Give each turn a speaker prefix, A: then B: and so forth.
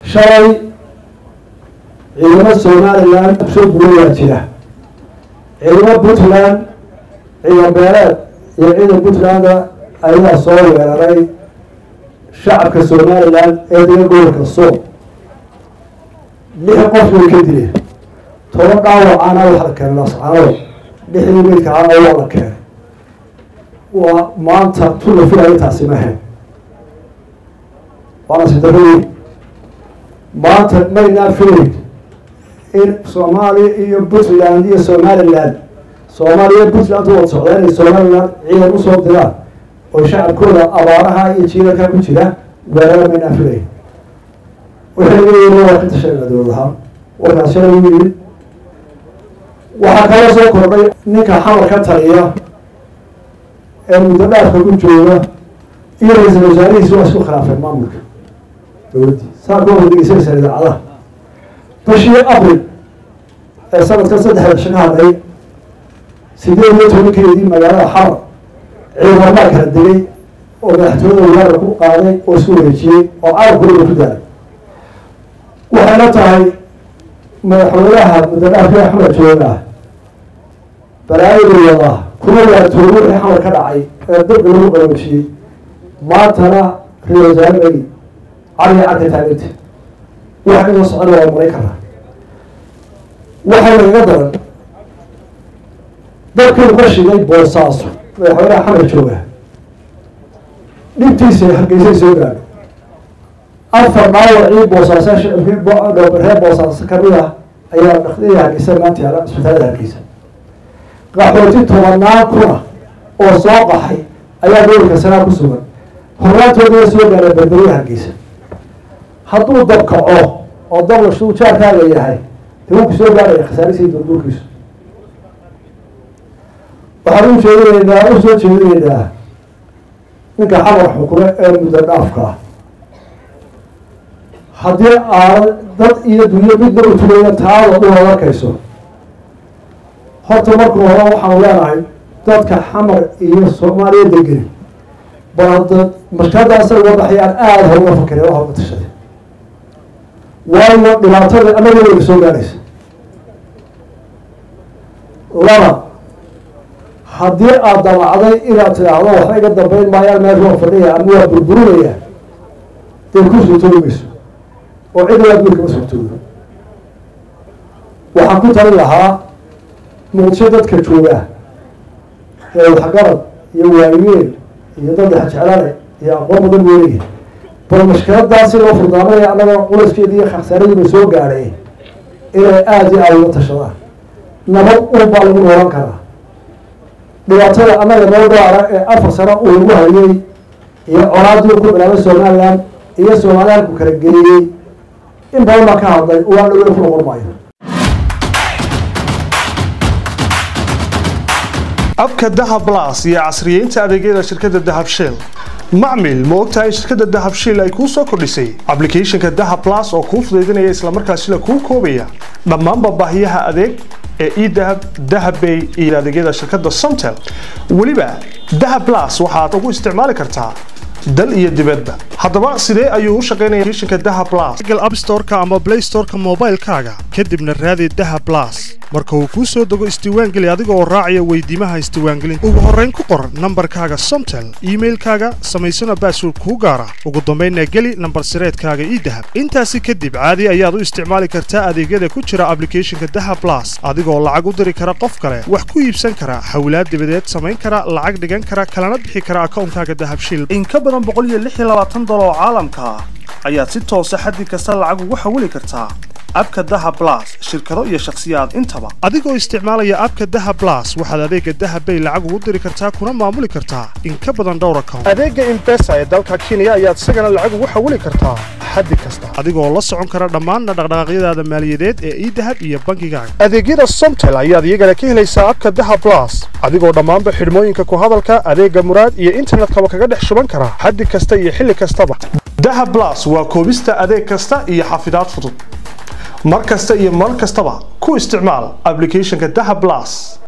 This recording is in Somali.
A: shalay ciidamo somalilan soo gulayaa jira ciidamo puntland ciidan beeleed iyo ciidan puntland ayaa soo weeraray shacabka somalilan ee dega gobolka sool lix qof way ka dileen toban dhaawacana waxa la keenay lascaanood lixdii meydkaana waa la keenay waa maanta tula filaya intaasi mahayn waana sidarooyin maanta maynaa filayn in soomaaliya iyo puntland iyo somaliland soomaaliya puntland wada socdaa inay somaliland ciidan usoo diraan oo shacabkooda abaaraha iyo jiilalka ku jira weerara maynaa filayn waxay leeyihin waa ka tashanaa dowladahaan warkaas shalay u yimid waxaa kaloo soo kordhay ninka xamar ka taliya ee muddo dhaafka ku jooga iyo ra-iisal wasaarihiisi waa isku khilaafeen maamulka dowladdii saa ka wada dhegeysanaysaa idaacadaha bishii abril ee sanadkan saddexda bisha ka hadhay sideed iyo tobankeedii magaalada xamar ciidamamaa kala degay oo madaxtooyada weerara ku qaaday oo isku wareejiyey oo carabkooda ku daalay waxayna tahay madaxweynaha muddo dhaafka xamar jooga balaayadu wadaa kuma waatooy wixii xamar ka dhacay ee dabka lagu qaroojiyey maantana ra-isul wasaare megi caliga cadka taaganta waxa inoo socona waa maray karaa waxaa nagaga daran dabkii ka shigay boosaaso madaxweynaha xamar jooga dhibtiisa hargeysay soo gaadho afar dhaawacii boosaaso reer boosaaso kamid ah ayaa dhakdii hargeysa maanta yaala isbitaalada hargeysa qaxooti tobanaan kuna oo soo qaxay ayaa gobolka sanaa ku sugan hornaantoodaa soo gaara berberiya hargeysa hadduu dab kaco oo dablashu jaarkaaga yahay dee wuu ku soo gaaraya khasaarisiii durduurkiisu waxaan u jeedinaynaa u soo jeedinaynaa ninka xamar xukume ee muddo dhaafka ah haddii aana dad iyo dunyo midna u tulayna taada dhuhood arkayso horta marka hore waxaanu leenahay dadka xamar iyo soomaaliya degeni bal hadda mashkadaasa uga baxayaan aada hor uga fakare horma tashade waayo dhibaatada anagooda soo gaaraysa laba haddii aada damacday inaad tidhaahdo waxba iga dambeyn maayaan meesha waa fadhiya ama waa burburinaya dee ku suurtoobi mayso oo cid waa guurkama suurtoodo waxaan ku talin lahaa muqdisho dadka joogaa ee waxgarad iyo waayeel iyo dad jeclane iyo aqoon badan weelaya bal mashkiladaasi loo furdaamanaya annaga culaskeedi iyo khasaaradiiba soo gaadhay inay aada iyo aada uga tashadaan nabad un baa lagu noolan karaa dhibaatada annaga noo dhaara ee afar sano uu lagu hayay iyo conaadii ku bilaabay somaliland iyo somaliland ku kala geeyey in badan baa ka hadlay waa dhawey ku noqon maayo
B: abka dahab blas iyo casriyeynta adeegyada shirkadda dahab shell macmil ma ogtahay shirkadda dahab shell ay kuu soo kordhisay ablicathonka dahab blas oo kuu fudaydinaya islamarkaasina kuu koobaya dhammaanba baahiyaha adeeg ee edahab dahabbay iyo adeegyada shirkadda somtel weliba dahab blas waxaad ugu isticmaali kartaa dal iyo dibadba haddaba sidee ayuu u shaqaynaya applicationka dahab blas google app store-ka ama play store-ka moobaylkaaga kadibna raadi dahab blas marka uu kuu soo dego isdiiwaangeli adiga oo raacaya weydiimaha isdiiwaangelinta ugu horrayn ku qor nambarkaaga somtel iimailkaaga samaysana baasword kuu gaara ugu dambaynna geli nambar sireedkaaga idahab intaasi kadib caadi ayaad u isticmaali kartaa adeegyada ku jira ablicathonka dahab blas adigoo lacag u diri kara qof kale wax ku iibsan kara hawlaad dibadeed samayn kara lacag dhigan kara kalana bixi kara akawnkaaga dahabshil in ka badan oo caalamka ah ayaad si toosa xaddi kasta lacag ugu xawili kartaa abka dahab blas shirkado iyo shakhsiyaad intaba adigoo isticmaalaya abka dahab blas waxaad adeega dahab bay lacag ugu diri kartaa kuna maamuli kartaa in ka badan dhowr account adeega imbesa ee dalka kenya ayaad isagana lacag ugu xawili kartaa xaddi kasta adigoo la socon kara dhammaan dhaqdhaqaaqyadaada maaliyadeed ee idahab iyo bangigaaga adeegyada somtel ayaad iyagana ka helaysaa abka dahab blas adigoo dhammaanba xidhmooyinka ku hadalka adeega muraad iyo internetkaba kaga dhex shuban kara xaddi kasta iyo xilli kastaba dahab blas waa koobista adeeg kasta iyo xafidaad fudud mar kasta iyo mar kastaba ku isticmaal ablicathonka dahab blas